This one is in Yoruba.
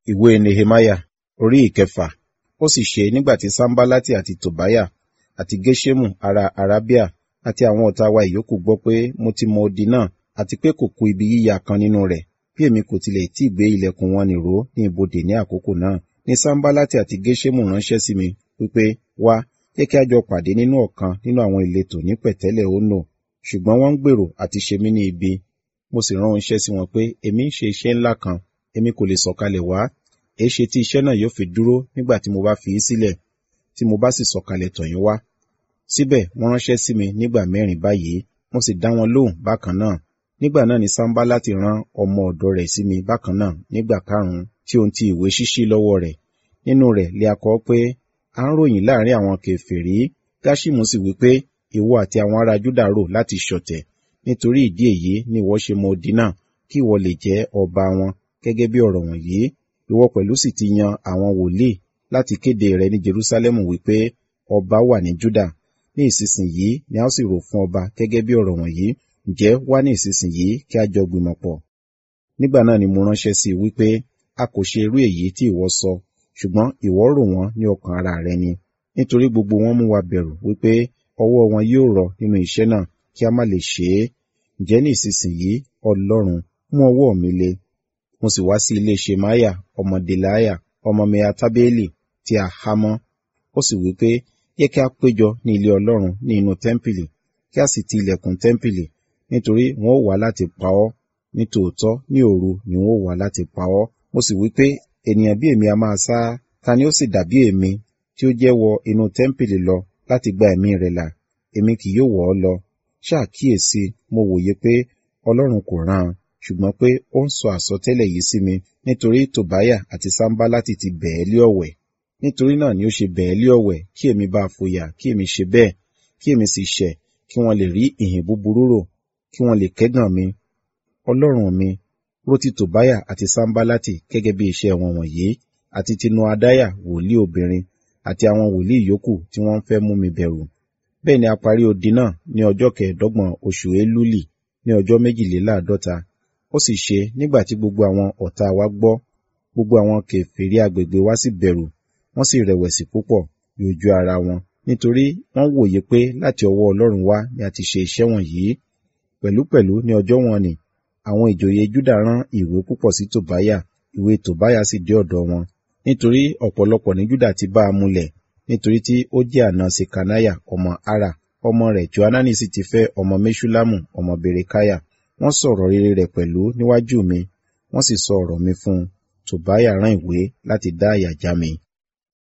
ìwé nehemaya orí ìkẹfà ó sì ṣe nígbà tí sanbalati àti tòbáyà àti gẹ́ṣẹ́mù ará arábíà àti àwọn ọ̀tá wa ìyókù gbọ́ pé mo ti mọ odi náà àti pé kò kù ibi yíya kan nínú rẹ̀ bí èmi kò tilẹ̀ tí ì gbé ilẹ̀kùn wọn nìró ní ibodè ní àkókò náà ní sanbalati àti gẹ́ṣẹ́mù ránṣẹ́ sí mi wípé wá jẹ́ kí a jọ pàdé nínú ọ̀kan nínú àwọn ìletò ní pẹ̀tẹ́lẹ̀ ono ṣùgbọ́n wọ́n ń gbèrò àti ṣe mí ní ibi mo sì rán oníṣẹ́ sí wọn pé èmi ń ṣe iṣẹ́ ńlá kan èmi kò lè sọ̀kalẹ̀ wá èéṣe tí iṣẹ́ náà yóò fi dúró nígbà tí mo bá fi í sílẹ̀ tí mo bá sì sọ̀kalẹ̀ tọ̀ yín wá síbẹ̀ wọ́n ránṣẹ́ sí mi nígbà mẹ́rin báyìí mo sì dá wọn lóhùn bákan náà nígbà náà ni sanbalati rán ọmọ ọ̀dọ̀ rẹ̀ sí mi bákan náà nígbà karùn-ún tí ohun ti ìwé ṣíṣí lọ́wọ́ rẹ̀ nínú rẹ̀ lé akọ pé a ń ròyìn láàrin àwọn kèfèrí gáṣímù sì wí pé ìwọ àti àwọn ará júdà rò láti ṣọ̀tẹ̀ nítorí ìdí èyí ni ìwọ ṣe mọ odi náà kí ìwọ lè jẹ́ ọba wọn gẹ́gẹ́ bí ọ̀rọ̀ wọ̀nyí ìwọ pẹ̀lú sì ti yan àwọn wòlíì láti kéde rẹ ní Jerúsálẹ́mù wípé ọba wà ní Júdà ní ìsinsìnyí ni a ó sì rò fún ọba gẹ́gẹ́ bí ọ̀rọ̀ wọ̀nyí ǹjẹ́ wá ní ìsinsìnyí kí a jọ gbìmọ̀ pọ̀ nígbà náà ni mo ránṣẹ́ sí i wípé a kò ṣe irú èyí tí ìwọ sọ ṣùgbọ́n ìwọ rò wọ́n ní ọkàn ara rẹ ni nítorí gbogbo wọn mú wa bẹ̀rù wípé ọwọ́ wọn yóò rọ nínú iṣẹ́ náà kí a má lè ṣe é ǹjẹ́ ní ìsinsìnyí Ọlọ́run mú ọwọ́ mi le mo sì wá sí ilé Ṣemáyà ọmọ Delaya ọmọ Meatabeli tí a há mọ́ ó sì wí pé yẹ kí a péjọ ní ilé Ọlọ́run ní inú tẹ́ḿpìlì kí a sì ti ilẹ̀kùn tẹ́ḿpìlì nítorí wọn ó wá láti pa ọ́ ní tòótọ́ ní òru ni wọn ó wá láti pa ọ́ mo sì wí pé ènìyàn bí èmi a máa sá ta ni ó sì dàbí èmi tí ó jẹ́ wọ inú tẹ́ḿpìlì lọ láti gba ẹ̀mí rẹ̀ là èmi kì yóò wọ̀ ọ́ lọ ṣáà kíyèsí mo wòye pé Ọlọ́run kò rán an ṣùgbọ́n pé ó ń sọ àsọtẹ́lẹ̀ yìí sí mi nítorí tòbáyà àti sanbalati ti bẹ̀ ẹ́ lé ọ̀wẹ̀ nítorí náà ni ó ṣe bẹ̀ ẹ́ lé ọ̀wẹ̀ kí èmi bá fòyà kí èmi ṣe bẹ́ẹ̀ kí èmi sì ṣẹ̀ kí wọ́n lè rí ìhìn búburú rò kí wọ́n lè kẹ́gàn mi Ọlọ́run mi ró ti tòbáyà àti sanbalati gẹ́gẹ́ bí iṣẹ́ wọn wọ̀nyí àti ti noadáyà wòlíì obìnrin àti àwọn wòlíì yòókù tí wọ́n ń fẹ́ mú mi bẹ̀rù bẹ́ẹ̀ ni a parí odi náà ní ọjọ́ kẹẹ̀ẹ́dọ́gbọ̀n oṣù elúlì ní ọjọ́ méjìléláàádọ́ta ó sì ṣe nígbà tí gbogbo àwọn ọ̀tá wa gbọ́ gbogbo àwọn kèfèrí agbègbè wa sì bẹ̀rù wọ́n sì rẹ̀wẹ̀sì púpọ̀ ní ojú ara wọn nítorí wọ́n wòye pé láti ọwọ́ Ọlọ́run wá ni a ti ṣe iṣẹ́ wọ̀nyí pẹ̀lúpẹ̀lú ní ọjọ́ wọn ni àwọn ìjòyè Júdà rán ìwé púpọ̀ sí Tòbáyà ìwé Tòbáyà sì dé ọ̀dọ̀ wọn nítorí ọ̀pọ̀lọpọ̀ ní Júdà ti bá a múlẹ̀ nítorí tí ó jẹ́ àna Sekanaya ọmọ Ara ọmọ rẹ̀ Johanani sì ti fẹ́ ọmọ Meshulamu ọmọ Berekaya wọ́n sọ̀rọ̀ rere rẹ̀ pẹ̀lú níwájú mi wọ́n sì sọ ọ̀rọ̀ mi fún un Tòbáyà rán ìwé láti dá àyà já mi